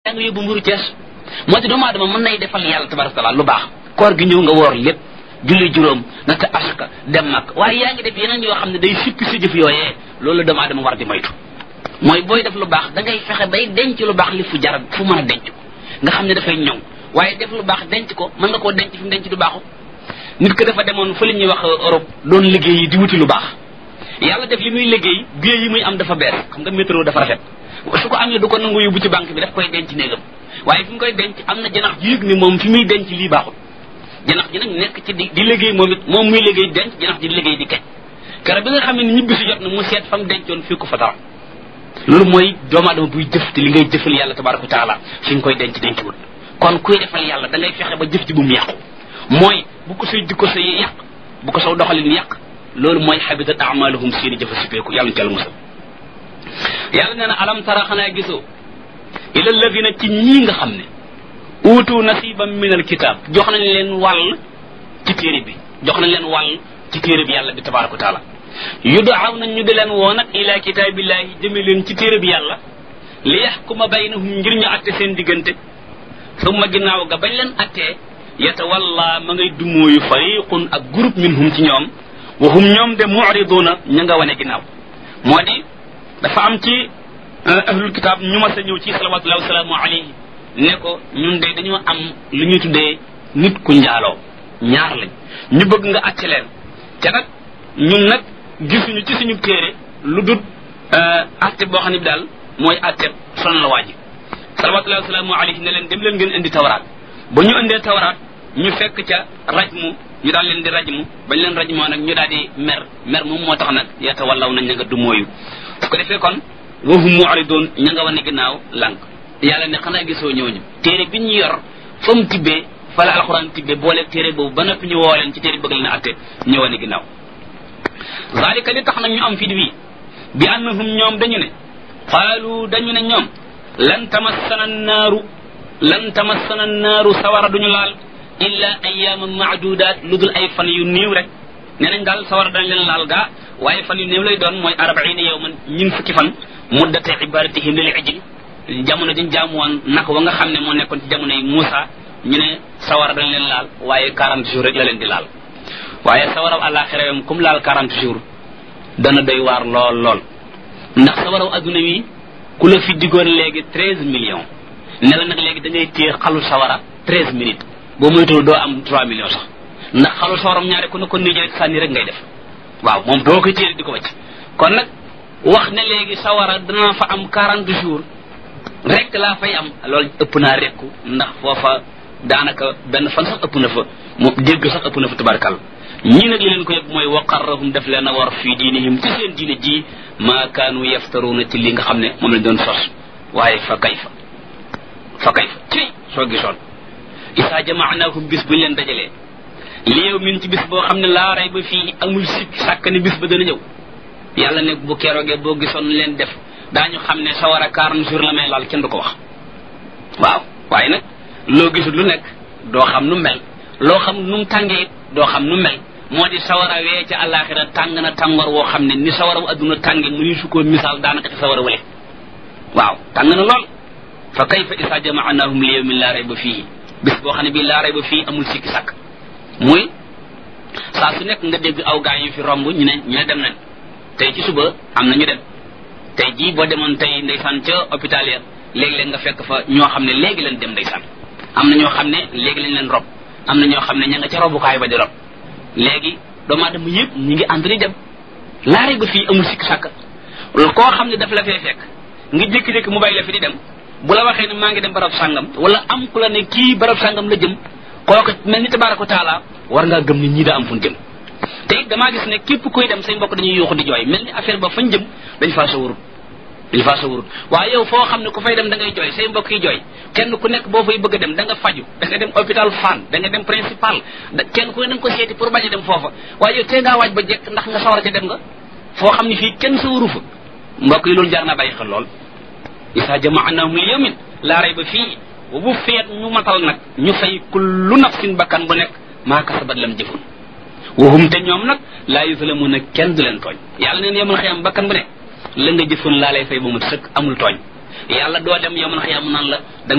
yaa ngi yóbbu mburu Cees moo ci doomu aadama mën nay defal yàlla tabaraka taala lu baax koor gi ñëw nga woor lépp julli juróom natt asaka dem mag waaye yaa ngi def yeneen yoo xam ne day sippi sa jëf yooyee loolu doomu aadama war di moytu mooy booy def lu baax da ngay fexe bay denc lu baax li fu jar fu mën a denc ko nga xam ne dafay ñëw waaye def lu baax denc ko mën nga koo denc fi mu denc du baaxu nit ko dafa demoon fa li ñuy wax Europe doon liggéey yi di wuti lu baax yàlla def li muy liggéey billet yi muy am dafa bees xam nga métro dafa rafet su ko amee du ko nangu yóbbu ci banque bi daf koy denc néegam waaye fi mu koy denc am na janax ji yëg ni moom fi muy denc lii baaxul janax ji nag nekk ci di di liggéey moom it moom muy liggéey denc janax ji di liggéey di kej kara bi nga xam ne ñibbi si jot na mu seet fa mu dencoon fii ko fa dara loolu mooy doomu aadama buy jëf te li ngay jëfal yàlla tabaraka wa taala fi nga koy denc denc wut kon kuy defal yàlla da ngay fexe ba jëf ji bu mu yàqu mooy bu ko say jikko say yàq bu ko saw doxalin yàq loolu mooy habitat amaluhum seeni jëfa sippeeku yàlla ñu ci yàlla musal yàlla nee na alam tara xanaa gisoo ila alladina ci ñii nga xam ne uutu nasiban min alkitab jox nañ leen wàll ci téere bi jox nañ leen wàll ci téere bi yàlla bi tabaraka wa taala yudaaw nañ ñu di leen woo nag ila kitaabillahi jëme leen ci téere bi yàlla li yaxkuma baynahum ngir ñu atte seen diggante summa ginnaaw ga bañ leen attee yatawalla ma ngay dumóoyu fariqun ak groupe minhum ci ñoom wa hum ñoom de muriduna ña nga wane ginnaaw moo di dafa am ci ahlul kitab ñu mas a ñëw ci salawatullahi wasalaamu alayhi ne ko ñun de dañoo am lu ñuy tuddee nit ku njaaloo ñaar lañ ñu bëgg nga atte leen te nag ñun nag gisuñu ci suñu téere lu dut atte boo xam ne bi daal mooy atte son la waaji salawatullahi wasalaamu alayhi ne leen dem leen ngeen indi tawraat ba ñu indee tawraat ñu fekk ca rajmu ñu daal leen di rajmu bañ leen rajmoo nag ñu daal di mer mer moom moo tax nag yata wallaw nañ ña nga du mooyu su ko defee kon wahum mu'ridun ña nga wane ginnaaw lànk yàlla ne xanaa gisoo ñooñu téere bi ñu yor fa mu tibbee fa la alxuraan tibbee boole téere boobu ba noppi ñu woo leen ci téere bëgg leen a atte ñu wane ginnaaw zalika li tax nag ñu am fit wi bi annahum ñoom dañu ne qaalu dañu ne ñoom lan tamassana naaru lan tamassana naaru sawara duñu laal illa ayyaman maadudaat lu dul ay fan yu néew rek nee nañ daal sawara dañ leen laal gaa waaye fan yu néew lay doon mooy arbaina yawman ñin fukki fan muddate ibadatihim lil ijli jamono dañ jaamu woon naka wa nga xam ne moo nekkoon ci jamono yi Muusa ñu ne sawara dañ leen laal waaye 40 jours rek la leen di laal waaye sawaraw àllaaxira yom comme laal 40 jours dana doy waar lool lool ndax sawaraw adduna wi ku la fi diggoon léegi 13 millions ne la nag léegi da ngay téye xalu sawara 13 minutes boo moytuwul doo am 3 millions sax ndax xalu sawaram ñaare ku ne ko nii rek sànni rek ngay def waaw moom doo koy téye di ko wacc kon nag wax ne léegi sawara dana fa am 40 jours rek laa fay am loolu ëpp naa rekku ndax foofa daanaka benn fan sax ëpp na fa moom dégg sax ëpp na fa tabarkal ñii nag li leen ko yëpp mooy waqarrahum def leen a war fii diinihim ci seen diine ji maa kaanu yaftaruuna ci li nga xam ne moom lañ doon sos waaye fa kayfa fa kayfa ci soo gisoon isaa jamaanaahum bis buñ leen dajalee li yow min ci bis boo xam ne laa rey ba fii amul sikk sàkk ne bis ba dana ñëw yàlla ne bu keroogee boo gisoon leen def daañu xam ne sawara quarante jours la may laal kenn du ko wax waaw waaye nag loo gisul lu nekk doo xam nu mel loo xam nu mu tàngee it doo xam nu mel moo di sawara wee ca àllaaxira tàng na tàngoor woo xam ne ni sawara wu adduna tànge mu ni su ko misaal daanaka ci sawara wale waaw tàng na lool fa kayfa isa jamaanahum li yawmin laa rayba fihi bis boo xam ne bii laa rayba fii amul sikki sàkk muy saa su nekk nga dégg aw gaa yu fi romb ñu ne ñu ne dem nañ tey ci suba am na ñu dem tey jii boo demoon tey ndeysaan ca hôpital ya léegi-léeg nga fekk fa ñoo xam ne léegi leen dem ndeysaan am na ñoo xam ne léegi lañ leen rob am na ñoo xam ne ña nga ca robukaay ba di rob léegi doomu aadama yëpp ñi ngi ànd di dem laare ba fii amul sikk sàkk koo xam ne daf la fee fekk nga jékki-jékki mu bàyyi la fi di dem bu la waxee ne maa ngi dem barab sàngam wala am ku la ne kii barab sàngam la jëm kooku mel ni tabaraka taala war ngaa gëm ni ñii daa am fu ñu jëm te it damaa gis ne képp kuy dem say mbokk dañuy yuuxu di jooy mel ni affaire ba fañ jëm dañ faa sawarut dañ faa sawarut waaye yow foo xam ne ku fay dem da ngay jooy say mbokk yi jooy kenn ku nekk boo fay bëgg a dem da nga faju da nga dem hôpital Fann da nga dem principal kenn ku ne da nga ko seeti pour bañ a dem foofa waaye yow tee ngaa waaj ba jekk ndax nga sawar ca dem nga foo xam ne fii kenn sawaru fa mbokk yi loolu jar naa bàyyi xel lool isa jamaanahum li yawmin laa rayba fii wa bu feet ñu matal nag ñu fay kullu nafsin bakkan bu nekk maa kasabat lam jëfun wahum te ñoom nag laa yuslamuuna kenn du leen tooñ yàlla neen yomal xiyam bakkan bu ne la nga jëfoon laa lay fay ba mu sëkk amul tooñ yàlla doo dem yomal xiyam naan la